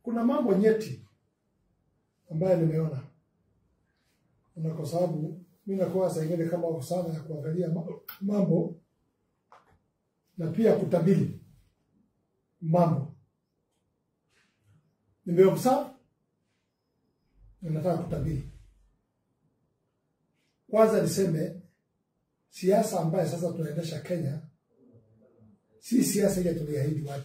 kuna mambo nyeti ambayo nimeona, na kwa sababu mi nakuwa saa ingine kama wako sana ya kuangalia ma- mambo na pia kutabiri mambo. Nimeobserve na nataka kutabiri. Kwanza niseme siasa ambayo sasa tunaendesha Kenya si siasa ile tuliahidi watu.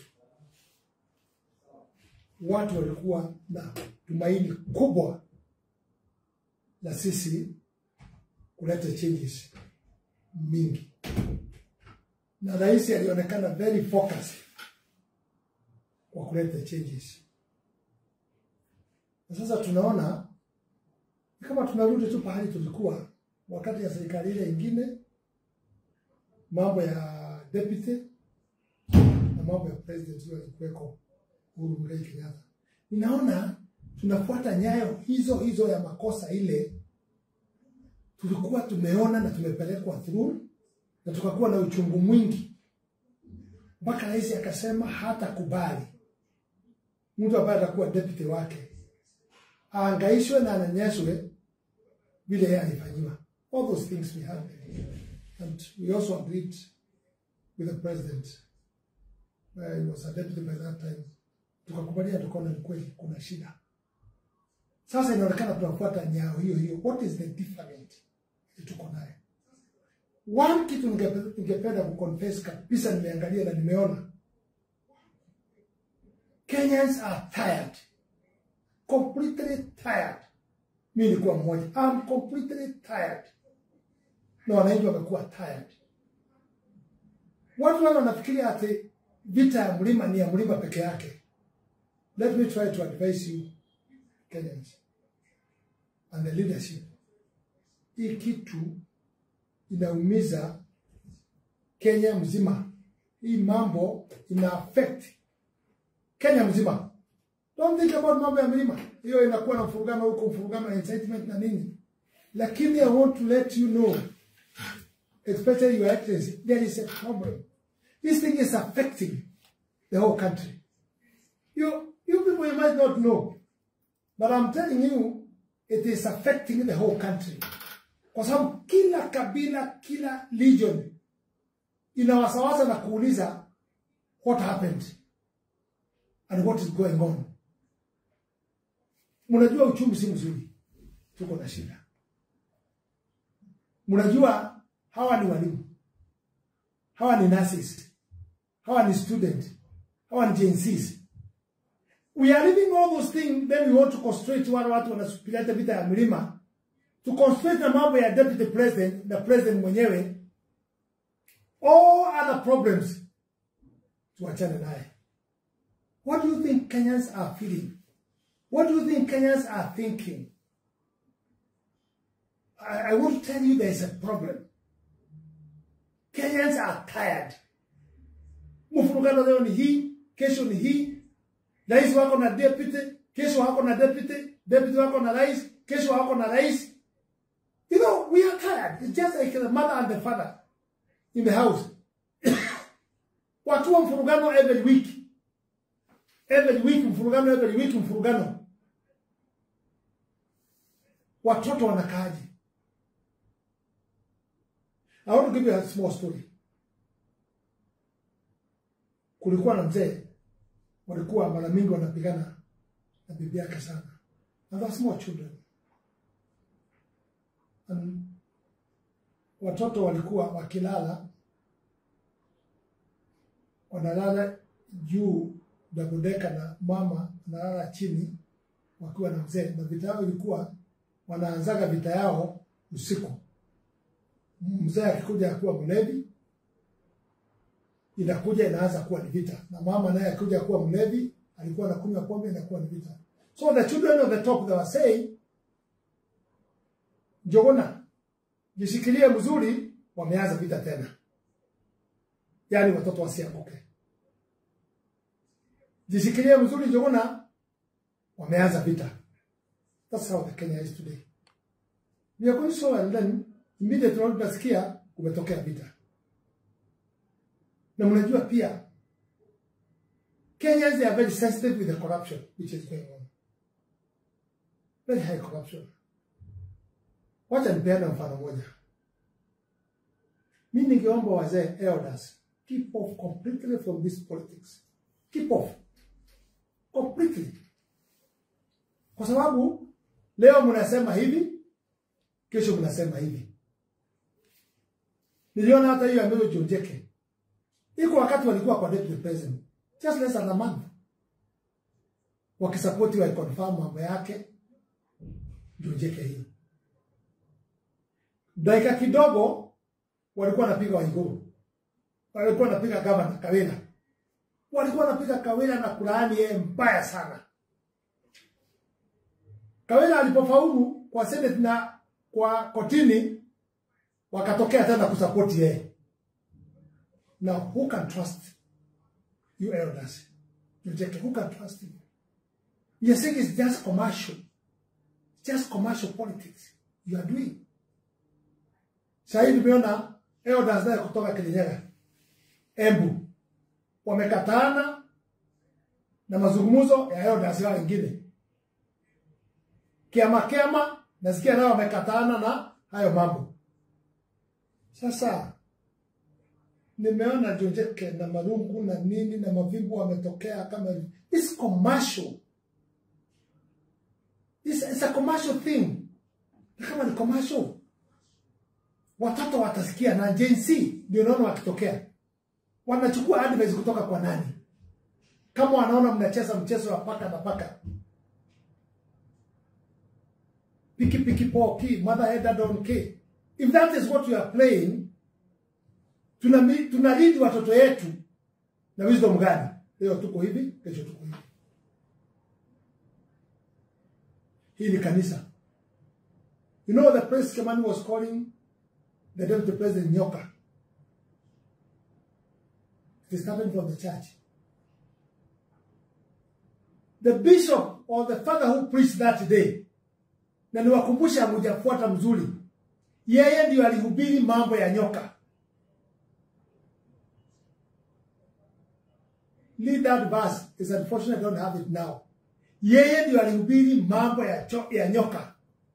Watu walikuwa na tumaini kubwa la sisi kuleta changes mingi, na rais alionekana very focused kwa kuleta changes, na sasa tunaona ni kama tunarudi tu pahali tulikuwa wakati ya serikali ile ingine, mambo ya deputy na mambo ya president hiyo alikuweko Uhuru Muigai Kenyatta. Ninaona tunafuata nyayo hizo hizo ya makosa ile tulikuwa tumeona na tumepelekwa through na tukakuwa na uchungu mwingi, mpaka rais akasema hata kubali mtu ambaye atakuwa deputy wake aangaishwe na anyanyaswe vile yeye alifanyiwa. All those things we had and we also agreed with the president where he was a deputy by that time, tukakubalia tukaona ni kweli kuna shida. Sasa inaonekana tunafuata nyao hiyo hiyo. What is the different tuko nayo? One kitu ningepe- ningependa kuconfess kabisa, nimeangalia na nimeona Kenyans are tired, completely tired. Mi nilikuwa mmoja, I'm completely tired, na wananchi wamekuwa tired. Watu wale wanafikiria ati vita ya mlima ni ya mlima peke yake. Let me try to advise you Kenyans and the leadership. Hii kitu inaumiza Kenya mzima. Hii mambo ina affect Kenya mzima. Don't think about mambo ya mlima. Hiyo inakuwa na mfurugano huko, mfurugano na incitement na nini. Lakini I want to let you know, especially your excellency, there is a problem. This thing is affecting the whole country. You, you people you might not know, but I'm telling you, it is affecting the whole country. Kwa sababu kila kabila, kila legion inawasawaza na kuuliza what happened and what is going on. Mnajua uchumi si mzuri, tuko na shida. Mnajua hawa ni walimu, hawa ni nurses, hawa ni student, hawa ni Gen Zs. We are leaving all those things, then we want to concentrate wale watu wanasupileta vita ya mlima, to concentrate na mambo ya deputy president na president mwenyewe, all other problems tuachane naye. What do you think Kenyans are feeling? What do you think Kenyans are thinking? I, I want to tell you there's a problem. Kenyans are tired. Mfurugano leo ni hii, kesho ni hii. Rais wako na deputy, kesho wako na deputy, deputy wako na rais, kesho wako na rais. You know, we are tired. It's just like the mother and the father in the house. Watu wa mfurugano every week. Every week mfurugano, every week mfurugano. Watoto wanakaaje? I want to give you a small story. Kulikuwa na mzee walikuwa mara mingi wanapigana na bibi yake sana. And they're small children. And watoto walikuwa wakilala wanalala juu dabodeka na mama analala chini wakiwa na mzee, na vita yao ilikuwa wanaanzaga vita yao usiku. Mzee akikuja akuwa mlevi, inakuja inaanza kuwa ni vita, na mama naye akikuja kuwa mlevi, alikuwa anakunywa pombe, inakuwa ni vita. So the children of the top they were saying, Njogona, jishikilie mzuri, wameanza vita tena, yaani watoto wasianguke. Jishikilie mzuri, Njogona, wameanza vita. That's how the Kenya is today. We are going so well then immediately tunasikia kumetokea vita. Na mnajua pia Kenyans they are very sensitive with the corruption which is going on. Very high corruption. Wacha nipeane mfano moja. Mimi ningeomba wazee elders keep off completely from this politics. Keep off completely, kwa sababu leo mnasema hivi, kesho mnasema hivi. Niliona hata hiyo ambayo Jonjeke iko wakati walikuwa kwa deputy president just less than a month, wakisapoti wa confirm mambo yake Jonjeke hiyo dakika kidogo walikuwa wanapiga Waiguru, walikuwa wanapiga gavana Kawira, walikuwa wanapiga Kawira na kulaani yeye mbaya sana. Kawira alipofaulu kwa senate na kwa kotini, wakatokea tena kusapoti yeye. Now who can trust you elders? Njeke, who can trust him? You're saying it's just commercial, just commercial politics you are doing. Sahii nimeona elders naye kutoka Kirinyaga, Embu wamekataana na mazungumzo ya elders wao wengine. Kiama kiama nasikia nao wamekataana na hayo mambo. Sasa nimeona Jonjeke na Marungu na nini na Mavibu wametokea kama hivi. This commercial. This is a commercial thing. Na kama ni commercial, watoto watasikia na Gen Z ndio naona wakitokea, wanachukua advice kutoka kwa nani? Kama wanaona mnacheza mchezo wa paka na paka, piki piki poki, mother head donkey. If that is what you are playing, tuna tunalidi watoto yetu na wisdom gani? Leo tuko hivi, kesho tuko hivi. Hii ni kanisa. You know the Prince Kimani was calling the deputy president Nyoka. It is starting from the church. The bishop or the father who preached that day, na niwakumbusha hamujafuata mzuri, yeye ndio alihubiri mambo ya nyoka. Leave that verse. It's unfortunate I don't have it now. Yeye ndio alihubiri mambo ya, cho, ya nyoka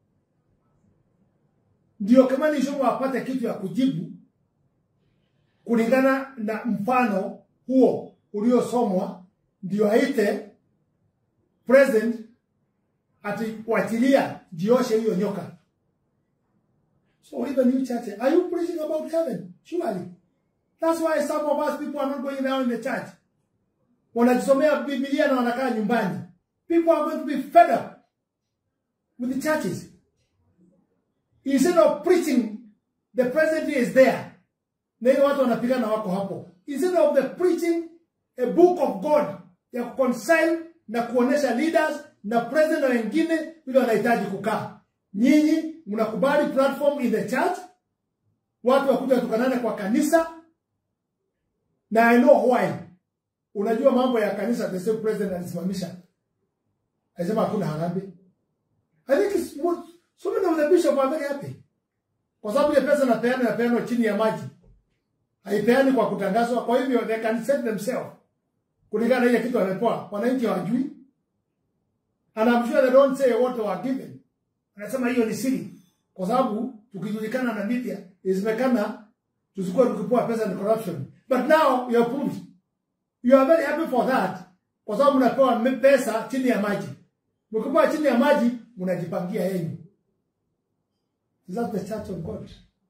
ndio kama ni shomo apate kitu ya kujibu kulingana na mfano huo uliosomwa, ndio aite president ati wachilia jioshe hiyo nyoka. So even you church, are you preaching about heaven? Surely. That's why some of us people are not going down in the church. Wanajisomea Biblia na wanakaa nyumbani. People are going to be fed up with the churches. Instead of preaching, the president is there. Na hiyo watu wanapigana wako hapo. Instead of the preaching a book of God ya kuconcile na kuonesha leaders na president na wengine vile wanahitaji kukaa. Nyinyi mnakubali platform in the church, watu wakuja tukanane kwa kanisa, na I know why. Unajua mambo ya kanisa, the same president alisimamisha, alisema hakuna harambee. I think it's more, so many of the bishop are very happy kwa sababu ile pesa napeana napeana chini ya maji, haipeani kwa kutangazwa. Kwa hivyo they can set themselves kulingana na ile kitu wamepewa, wananchi hawajui, and I'm sure they don't say what they are given. Anasema hiyo ni siri, kwa sababu tukijulikana na media isemekana tusikuwa tukipewa pesa ni corruption, but now you are proved you are very happy for that, kwa sababu mnapewa pesa chini ya maji. Mkipewa chini ya maji, mnajipangia yenu. Is that the church of God?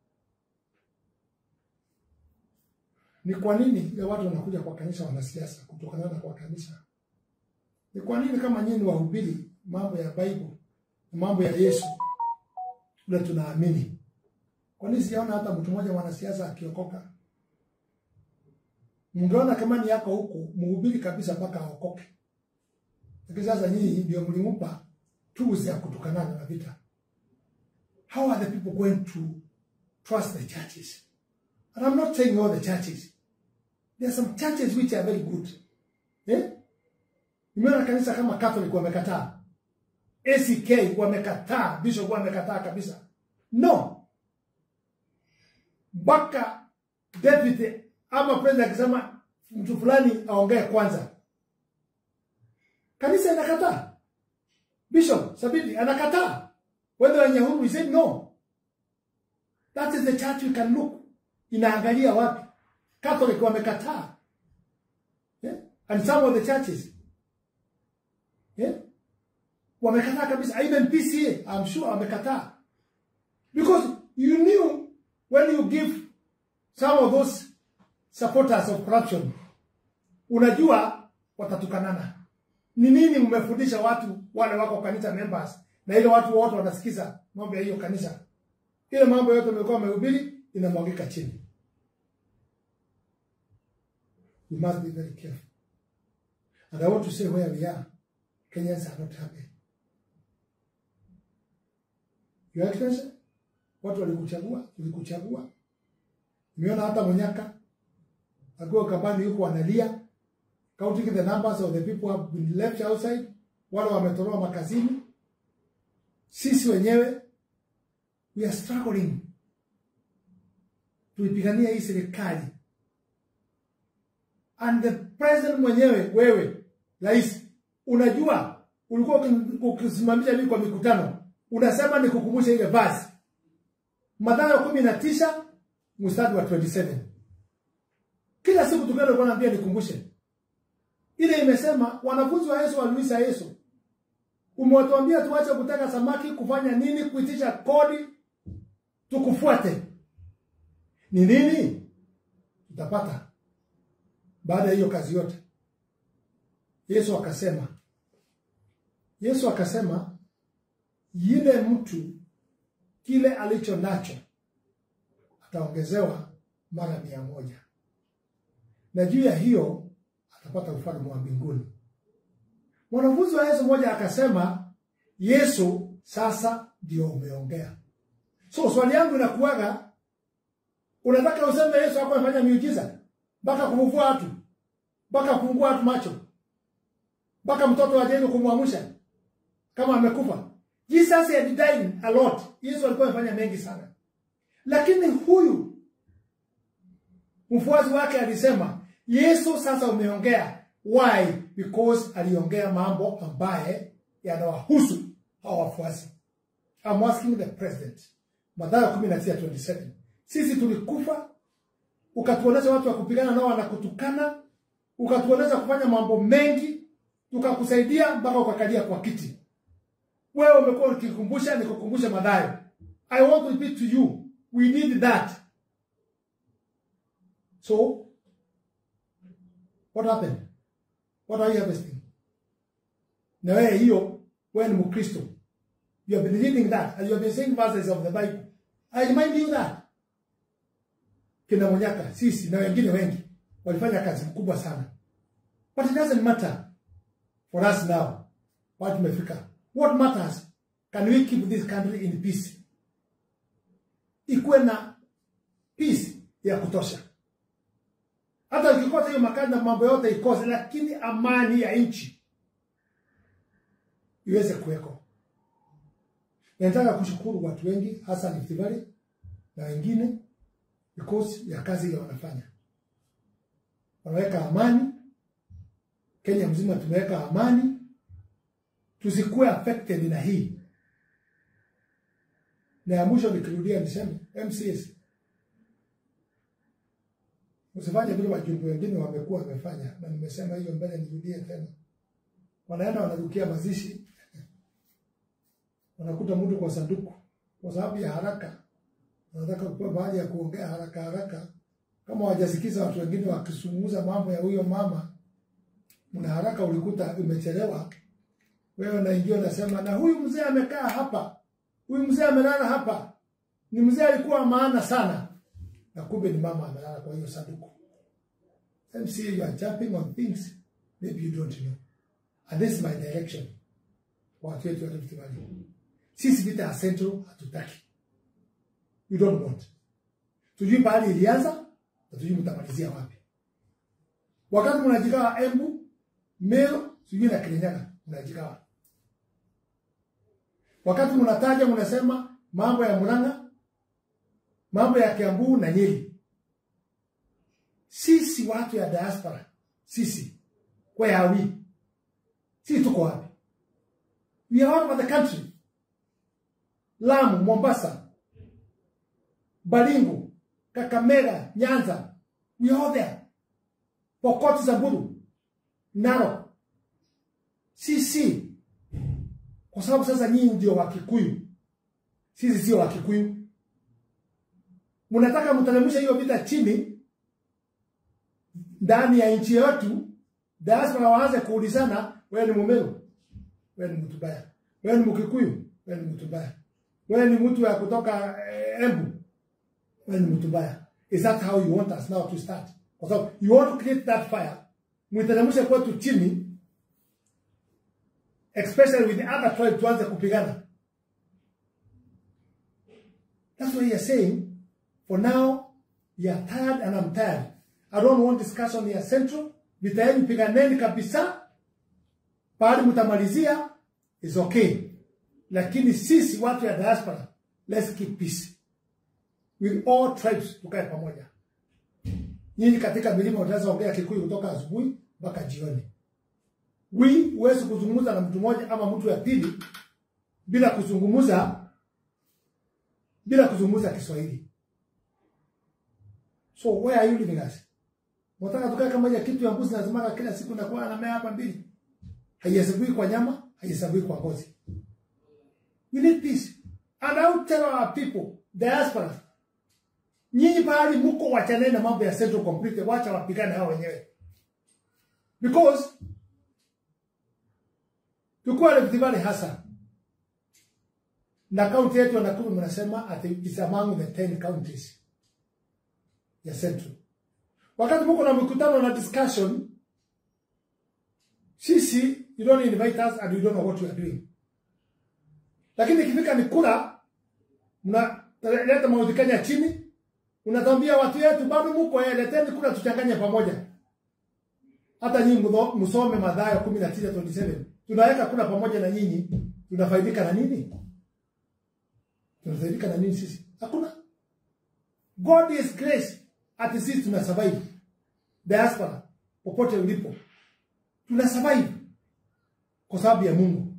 Ni kwa nini ile watu wanakuja kwa kanisa wanasiasa kutokana na kwa kanisa? Ni kwa nini kama nyinyi wahubiri mambo ya Bible mambo ya Yesu ule tunaamini? Kwa nini sijaona hata mtu mmoja mwanasiasa akiokoka? Mngeona kama ni yako huku mhubiri kabisa mpaka aokoke. Lakini sasa nyinyi ndio mlimpa tools ya kutukana na vita. How are the people going to trust the churches? And I'm not saying all the churches. There are some churches which are very good. Eh? Nimeona kanisa kama Catholic wamekataa. ACK wamekataa, bishop wamekataa kabisa. No. Mpaka deputy ama president akisema mtu fulani aongee kwanza. Kanisa inakataa. Bishop Sabiti anakataa. Whether wenye huru we said no. That is the church we can look. Inaangalia wapi? Catholic wamekataa. Yeah? And some of the churches. Yeah? Wamekataa kabisa. Even PCA, I'm sure wamekataa. Because you knew when you give some of those supporters of corruption, unajua watatukanana. Ni nini mmefundisha watu wale wako kanisa members na ile watu wote wanasikiza mambo ya hiyo kanisa? Ile mambo yote umekuwa umehubiri inamwagika chini. We must be very careful. And I want to say where we are, Kenyans are not happy. Your Excellency, watu walikuchagua, tulikuchagua. Nimeona hata Munyaka akiwa kambani yuko analia counting the numbers of the people who have been left outside, wale wametolewa makazini. Sisi wenyewe we are struggling tuipigania hii serikali, and the president mwenyewe, wewe rais, unajua ulikuwa ukisimamisha mimi kwa mikutano, unasema nikukumbusha ile basi Mathayo kumi na tisa mstari wa 27 kila siku tukienda ulikuwa naambia nikumbushe ile imesema wanafunzi wa Yesu waliuliza Yesu, umewatuambia tuache kuteka samaki, kufanya nini? Kuitisha kodi tukufuate. Ni nini tutapata baada ya hiyo kazi yote? Yesu akasema, Yesu akasema yule mtu kile alicho nacho ataongezewa mara mia moja na juu ya hiyo atapata ufalme wa mbinguni. Mwanafunzi wa Yesu mmoja akasema, Yesu, sasa ndio umeongea. So swali yangu inakuwaga, unataka useme Yesu hakuwa amefanya miujiza mpaka kufufua watu, mpaka kufungua watu macho, mpaka mtoto wa Jairo kumwamsha kama amekufa? Jesus had died a lot. Yesu alikuwa amefanya mengi sana, lakini huyu mfuasi wake alisema Yesu sasa umeongea. Why? Because aliongea mambo ambaye yanawahusu hao wafuasi. I'm asking the president. Mathayo 19:27. Sisi tulikufa, ukatuonesha watu wa kupigana nao wanakutukana, ukatuonesha kufanya mambo mengi, tukakusaidia mpaka ukakalia kwa kiti. Wewe umekuwa ukikumbusha, nikukumbushe Mathayo. I want to repeat to you, we need that. So What happened? What are you harvesting? Na wewe hiyo, wewe ni Mkristo. You have been reading that and you have been saying verses of the Bible. I remind you that. Kina Munyaka, sisi na wengine wengi walifanya kazi kubwa sana. But it doesn't matter for us now. Watu tumefika. What matters? Can we keep this country in peace? Ikuwe na peace ya kutosha hata ukikosa hiyo makazi na mambo yote ikose, lakini amani ya nchi iweze kuweko. Nataka kushukuru watu wengi, hasa Rift Valley na wengine, because ya kazi ile wanafanya. Wanaweka amani, Kenya mzima tumeweka amani, tusikuwe affected na hii. Na ya mwisho nikirudia niseme MCS Usifanye vile wajumbe wengine wamekuwa wamefanya, na nimesema hiyo mbele, nirudie tena. Wanaenda wanarukia mazishi, wanakuta mtu kwa sanduku kwa sababu ya haraka, wanataka kupewa bahali ya kuongea haraka haraka, kama wajasikiza watu wengine wakizungumza mambo ya huyo mama, mna haraka, ulikuta imechelewa, wewe unaingia unasema, na huyu mzee amekaa hapa, huyu mzee amelala hapa, ni mzee alikuwa maana sana na kumbe ni mama amelala kwa hiyo sanduku. MCA, you are jumping on things maybe you don't know. And this is my direction. Watu wetu wa Rift Valley. Sisi vita ya Central hatutaki. We don't want. Tujui pahali ilianza na tujui mtamalizia wapi. Wakati mnajigawa Embu, Meru, sijui na Kirinyaga mnajigawa. Wakati mnataja mnasema mambo ya Murang'a, mambo ya Kiambu na Nyeri. Sisi watu ya diaspora, sisi where are we? Sisi tuko wapi? We are all over the country. Lamu, Mombasa, Baringo, Kakamega, Nyanza. We are all there. Pokot, Samburu, Narok. Sisi kwa sababu sasa nyinyi ndio Wakikuyu, sisi sio Wakikuyu. Mnataka mteremshe hiyo vita chini ndani ya nchi yetu, diaspora waanze kuulizana, wewe ni Mumeru, wewe ni mtu baya, wewe ni Mkikuyu, wewe ni mtu baya, wewe ni mtu ya kutoka eh, Embu, wewe ni mtu baya. Is that how you want us now to start? Kwa sababu you want to create that fire, mteremshe kwetu chini especially with the other tribe tuanze kupigana. That's why you're saying, for now, you're tired and I'm tired. I don't want discussion ya central. Vita yenu piganeni kabisa. Pahali mtamalizia is okay. Lakini sisi watu ya diaspora, let's keep peace. With all tribes tukae pamoja. Nyinyi katika milima utaweza ongea Kikuyu kutoka asubuhi mpaka jioni. We huwezi kuzungumza na mtu mmoja ama mtu ya pili bila kuzungumza bila kuzungumza Kiswahili. So where are you living us? Mtaka tukae kama ya kitu ya mbuzi lazima kila siku nakuwa na mea hapa mbili. Haihesabiwi kwa nyama, haihesabiwi kwa ngozi. We need peace. And I will tell our people, diaspora, nyinyi pahali mko wachaneni na mambo ya central complete, wacha wapigane hao wenyewe. Because Tukuwa Rift Valley hasa na kaunti yetu ya Nakuru mnasema ati is among the 10 counties ya Central. Wakati mko na mikutano na discussion, sisi you don't invite us and you don't know what we are doing. Lakini ikifika ni kura, mnaleta maudhi Kenya chini, unatambia watu wetu bado mko eh, leteni kura tuchanganye pamoja. Hata nyinyi msome Mathayo 19:27 tunaweka kula pamoja na nyinyi, tunafaidika na nini? Tunafaidika na nini sisi? Hakuna. God is grace, ati sisi tuna survive. Diaspora popote ulipo, tuna survive kwa sababu ya Mungu.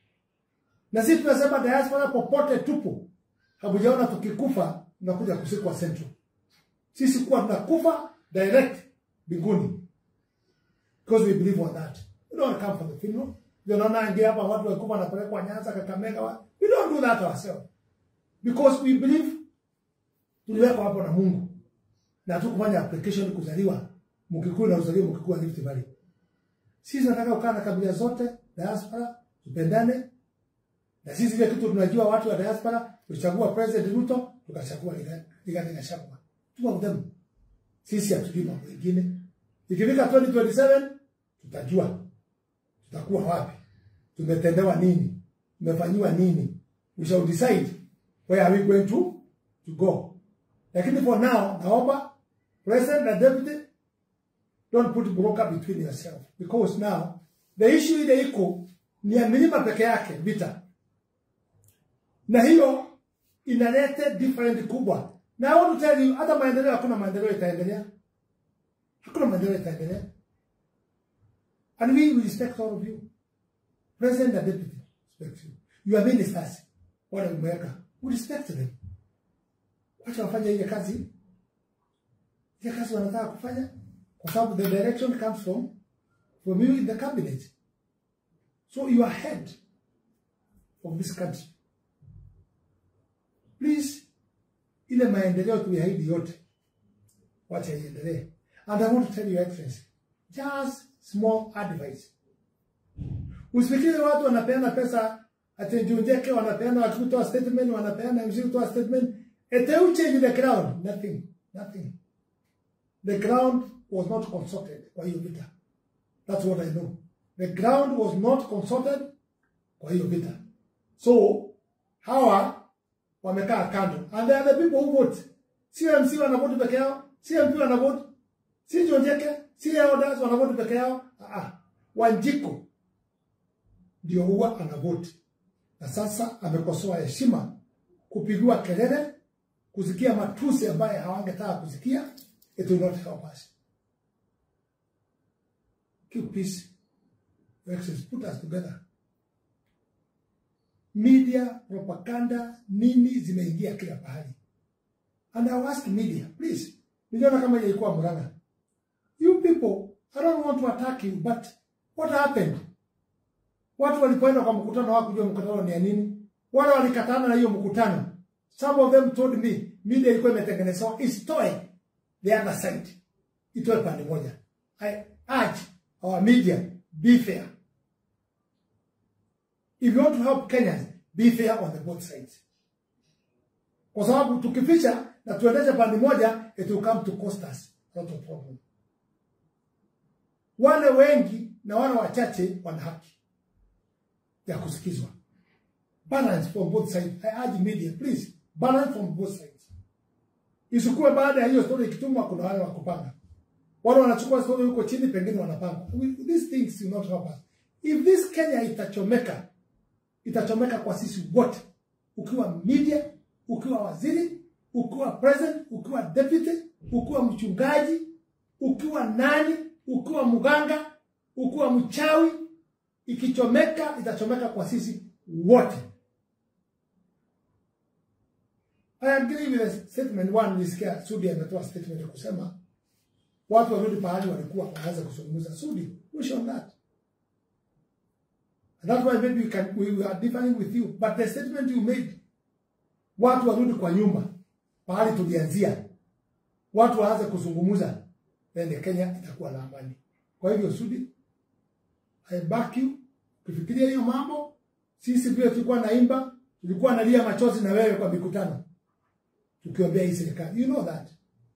Na sisi tunasema diaspora popote tupo, hakujaona tukikufa tunakuja kusikwa Central. Sisi kuwa tunakufa direct mbinguni, because we believe on that. We don't come for the funeral. Ndio naona ingia hapa watu walikuwa wanapelekwa Nyanza, Kakamega. wa- We don't do that ourselves. Because we believe tuliwekwa hapo na Mungu. Na hatukufanya application kuzaliwa Mkikuyu na uzaliwa Mkikuyu wa Rift Valley. Sisi tunataka kukaa na kabila zote, diaspora, tupendane. Na sisi ile kitu tunajua watu wa diaspora, tulichagua President Ruto, tukachagua Rigathi Gachagua. Two of them. Sisi hatujui mambo mengine. Ikifika 2027 tutajua tutakuwa wapi, tumetendewa nini, tumefanyiwa nini. We shall decide where are we going to, to go. Lakini for now, naomba president na deputy don't put broker between yourself because now the issue ile iko ni ya milima peke yake vita, na hiyo inaleta different kubwa. Na I want to tell you, hata maendeleo, hakuna maendeleo itaendelea, hakuna maendeleo itaendelea. And we will respect all of you. President and deputy respect you. Your ministers, wale umeweka, we respect them. Wacha wafanye ile kazi, ile kazi wanataka kufanya, kwa sababu the direction comes from, from you in the cabinet. So you are head of this country. Please, ile maendeleo tuliahidi yote, wacha iendelee. And I want to tell you, Excellency, just small advice. Usifikiri watu wanapeana pesa ati Njunjeke wanapeana watu kutoa statement, wanapeana MC kutoa statement. Ete you change the ground. Nothing. Nothing. The ground was not consulted kwa hiyo vita. That's what I know. The ground was not consulted kwa hiyo vita. So, hawa wamekaa kando. And they are the people who vote. Si MC wanavote peke yao, si MP wanavote, si Njunjeke, si elders wanavote peke yao. Ah, ah. Wanjiko ndio huwa anavoti, na sasa amekosoa heshima, kupigiwa kelele, kusikia matusi ambaye hawangetaka kusikia. It will not help us. Keep peace. Your Excellency, put us together. Media, propaganda, nini zimeingia kila pahali. And I ask media, please, niliona kama ilikuwa Murang'a. You people, I don't want to attack you, but what happened? Watu walipoenda kwa mkutano hawakujua mkutano ni ya nini. Wale walikatana na hiyo mkutano. Some of them told me media ilikuwa imetengenezwa isitoe the other side, itoe pande moja. I urge our media be fair. If you want to help Kenyans, be fair on the both sides. Kwa sababu tukificha na tuendeshe pande moja, it will come to cost us a lot of problem. Wale wengi na wale wachache wana haki ya kusikizwa. Balance from both sides. I urge media, please, balance from both sides. Isikuwe baada ya hiyo story ikitumwa, kuna wale wa kupanga. Wale wanachukua story huko chini, pengine wanapanga. We- These things will not help us. If this Kenya itachomeka, itachomeka kwa sisi wote, ukiwa media, ukiwa waziri, ukiwa president, ukiwa deputy, ukiwa mchungaji, ukiwa nani, ukiwa mganga, ukiwa mchawi, ikichomeka itachomeka kwa sisi wote. I agree with the statement one, nilisikia Sudi ametoa statement ya kusema watu warudi pahali walikuwa waanze kuzungumza. Sudi, push on that. And that's why maybe we, can, we are differing with you. But the statement you made, watu warudi kwa nyumba pahali tulianzia, watu waanze kuzungumza, then Kenya itakuwa na amani. Kwa hivyo Sudi, I back you. Ukifikiria hiyo mambo, sisi vile tulikuwa naimba, tulikuwa nalia machozi na wewe kwa mikutano tukiombea hii serikali. You know that.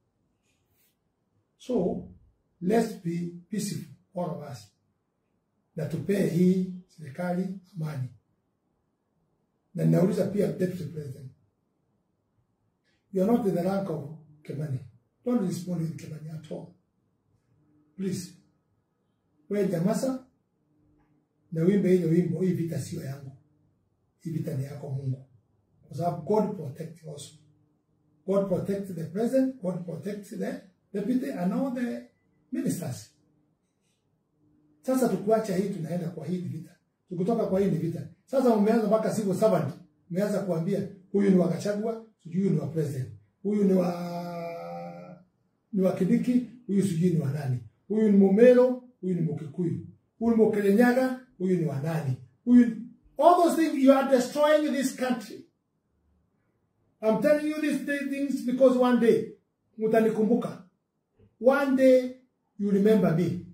So, let's be peaceful, all of us. Na tupee hii serikali amani. Na ninauliza pia Deputy President. You are not in the rank of Kimani. Don't respond with Kimani at all. Please. Wewe nyamaza na wimbe ile wimbo, hii vita sio yangu. Hii vita ni yako Mungu. Kwa sababu God protect also. God protect the president, God protect the deputy and all the ministers. Sasa tukuacha hii tunaenda kwa hii vita. Tukitoka kwa hii ni vita. Sasa umeanza mpaka civil servant. Umeanza kuambia huyu ni wa Gachagua, sijui huyu ni wa president. Huyu ni wa ni wa Kidiki, huyu sijui ni wa nani. Huyu ni Mumelo, huyu ni Mukikuyu. Huyu ni Mukelenyaga, huyu ni wa nani. Huyu ni... all those things you are destroying this country. I'm telling you these th- things because one day mutanikumbuka. One day you remember me.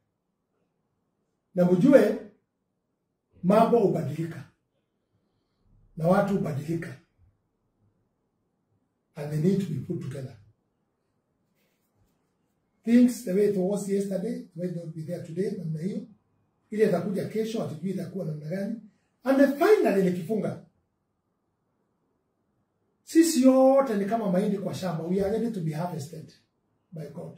Na mjue mambo hubadilika na watu hubadilika and they need to be put together. Things the way it was yesterday might not be there today, namna hiyo. Ile itakuja kesho, hatujui itakuwa namna gani. And then finally nikifunga sisi yote ni kama mahindi kwa shamba. We are ready to be harvested by God.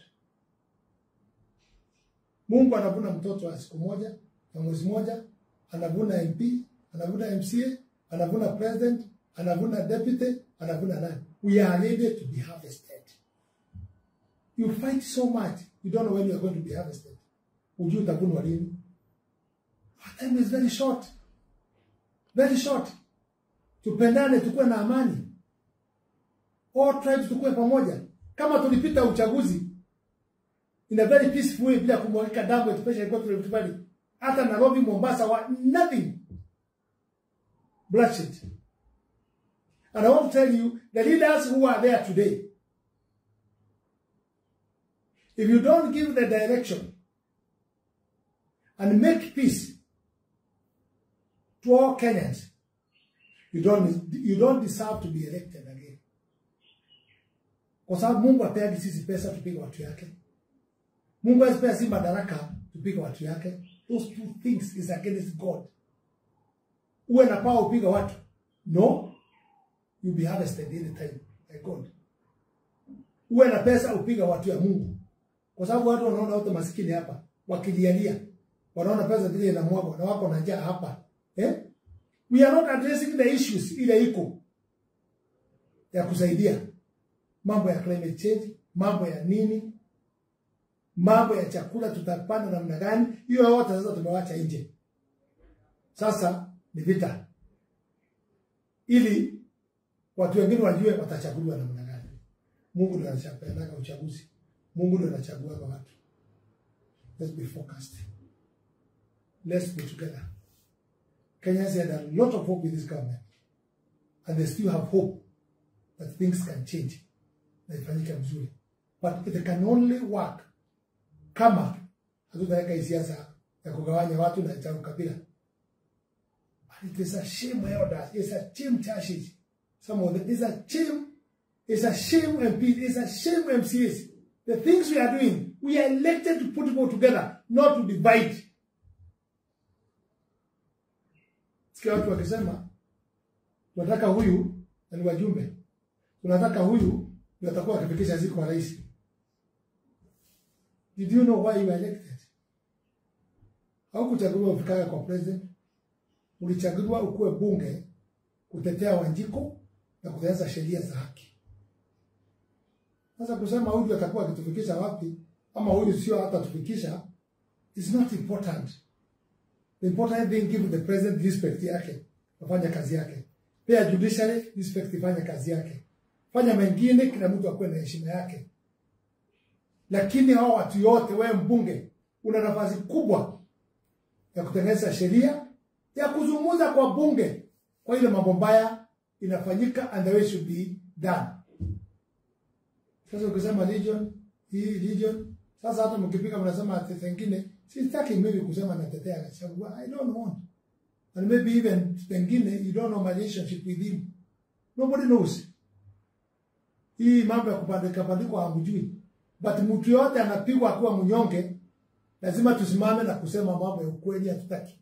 Mungu anavuna mtoto wa siku moja na mwezi moja, anavuna MP, anavuna MCA, anavuna president, anavuna deputy, anavuna nani. We are ready to be harvested. You fight so much, you don't know when you are going to be harvested. Ujui utavunwa lini. Our time is very short. Very short. Tupendane, tukuwe na amani all tribes tukue pamoja. Kama tulipita uchaguzi in a very peaceful way bila kumwagika damu, especially kwa Rift Valley, hata Nairobi, Mombasa, wa, nothing bloodshed. And I want to tell you, the leaders who are there today, if you don't give the direction and make peace to all Kenyans, you don't, you don't deserve to be elected again kwa sababu Mungu apeagi sisi pesa tupige watu yake. Mungu asipea si madaraka tupige watu yake. Those two things is against God. Uwe na power upiga watu, no, you be harvested any time by God. Uwe na pesa upiga watu ya Mungu, kwa sababu watu wanaona wote maskini hapa wakilialia, wanaona pesa vile inamwagwa na wako na njaa hapa eh? We are not addressing the issues ile iko ya kusaidia mambo ya climate change, mambo ya nini. mambo ya chakula tutapanda namna gani, hiyo yote sasa tumewacha nje. Sasa ni vita, ili watu wengine wajue watachaguliwa namna gani. Mungu ndiye anachapeanaga uchaguzi, Mungu ndiye anachagua watu. Let's be focused. Let's be together. Kenyans had a lot of hope with this government, and they still have hope that things can change na ifanyike vizuri, but it can only work kama hatutaweka hii siasa ya kugawanya watu na cha ukabila. And it is a shame elders, it's a shame churches, some of them, it's a shame, it's a shame MP, it's a shame MCAs. The things we are doing, we are elected to put people together, not to divide. Sikia watu wakisema tunataka huyu na ni wajumbe, tunataka huyu ndio atakuwa akifikisha siku kwa rais. Did you know why you were elected? Haukuchaguliwa ufikaga kwa president, ulichaguliwa ukuwe bunge kutetea Wanjiko na kutengeneza sheria za haki. Sasa kusema huyu atakuwa akitufikisha wapi ama huyu sio hata tufikisha is not important. The important thing give the president respect yake, afanye kazi yake. Pia judiciary respect, ifanye kazi yake. Fanya mengine, kila mtu akuwe na heshima yake. Lakini hao watu yote, wewe mbunge, una nafasi kubwa ya kutengeneza sheria ya kuzungumza kwa bunge kwa ile mambo mbaya inafanyika and the way should be done. Sasa ukisema region hii region, sasa hata mkipika mnasema ati pengine, sitaki mimi kusema natetea Gachagua. I don't want and maybe even pengine you don't know my relationship with him. Nobody knows. Hii mambo ya kupandika pandikwa hamjui, but mtu yote anapigwa akiwa mnyonge, lazima tusimame na kusema mambo ya ukweli, hatutaki.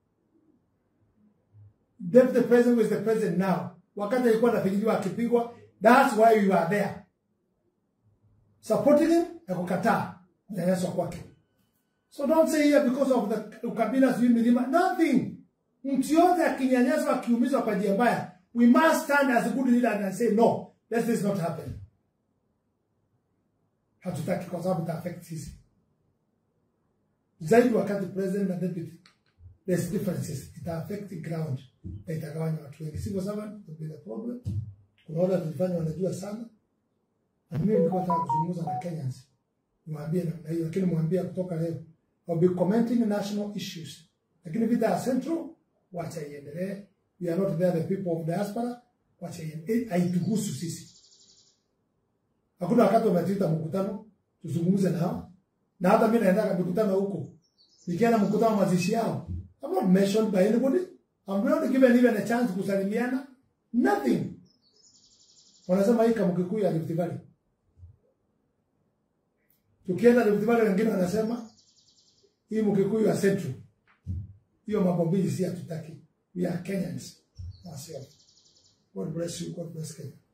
Deputy president was the president now. Wakati alikuwa anafikiriwa akipigwa, that's why you are there supporting him na kukataa kunyanyaswa kwake. So don't say here because of the ukabila sijui milima, nothing. Mtu yote akinyanyaswa akiumizwa kwa njia mbaya, we must stand as a good leader and say no, let this not happen. Hatutaki kwa sababu ita affect sisi zaidi. Wakati president na deputy, there's differences, ita affect ground na itagawanya watu wengi. Civil servant will be the problem. Kuna wale tulifanya wanajua sana na mimi nilikuwa nataka kuzungumza na Kenyans, niwaambie namna hiyo, lakini mwambie kutoka leo I'll be commenting national issues, lakini vita ya central wacha iendelee. We are not there the people of diaspora, wacha iendelee, haituhusu sisi. Hakuna wakati wametuita mkutano tuzungumze nao, na hata mimi naenda mikutano huko, nikienda mkutano mazishi yao, I'm not mentioned by anybody, I'm not given even a chance kusalimiana, nothing. Wanasema hii kama Kikuyu ya Rift Valley. Tukienda Rift Valley wengine wanasema hii Mkikuyu ya Central. Hiyo mambo mbili si hatutaki. We are Kenyans ourselves. God bless you. God bless Kenya.